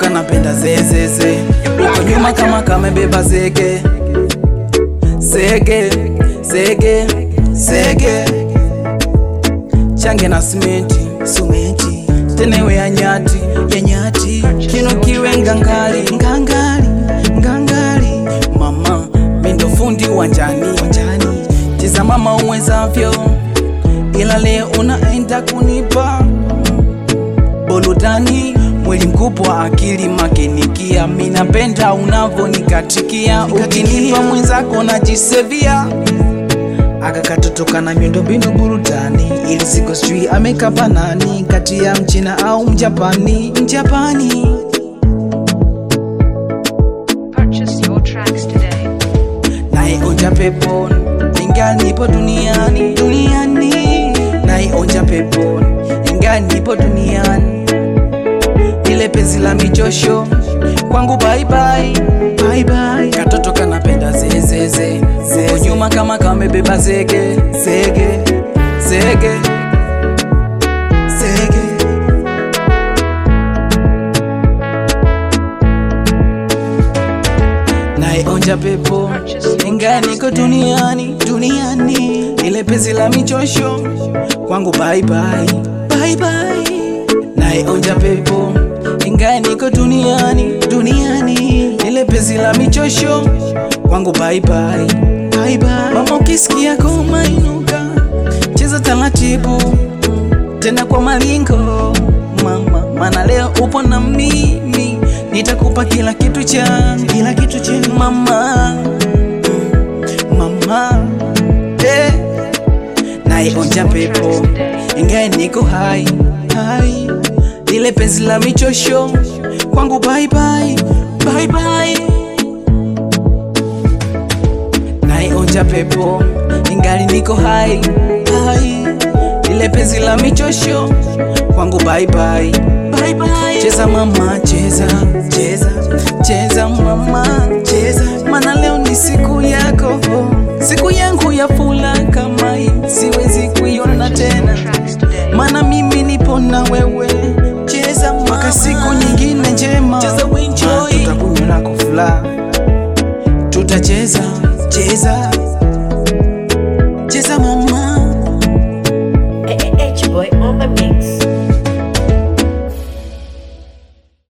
katotoka napenda zezeze uko nyuma kama kamebeba zege zege zege zege change na simenti sumenti tenewe ya nyati ya nyati kino kiwe ngangari ngangari ngangari mama mindo fundi uwanjani wanjani cheza mama uwezavyo ila leo unaenda kunipa burudani mwili mkubwa akili makinikia minapenda unavonikatikia ukinipa mwenzako najisevia akakatotoka na miundombinu burudani ili siku sijui amekapa nani kati ya mchina au mjapani mjapani Purchase your tracks today. naionja pepo inga nipo duniani duniani naionja pepo inga nipo duniani ile penzi la michosho kwangu baibai bye bye katoto kanapenda zezeze uko nyuma kama kamebeba zege zege zege sege naionja pepo inga niko duniani duniani ile penzi la michosho kwangu baibai bye bye naionja pepo ingae niko duniani duniani ile penzi la michosho kwangu baibai bye bye mama ukisikia koma inuka cheza taratibu tena kwa malingo mama mana leo upo na mimi nitakupa kila kitu changu kila kitu chema mama Mm, mama eh. naionja pepo ingae niko hai hai ile penzi la michosho kwangu baibai baibai naionja pepo ingali niko hai hai ile penzi la michosho kwangu baibai baibai cheza mama cheza cheza cheza mama cheza mana leo ni siku yako siku yangu ya fula kama hii siwezi kuiona tena Tracks today. mana mimi nipo na wewe cheza mpaka siku nyingine njema Cheza uenjoy. tutakunywa na kufula tutacheza cheza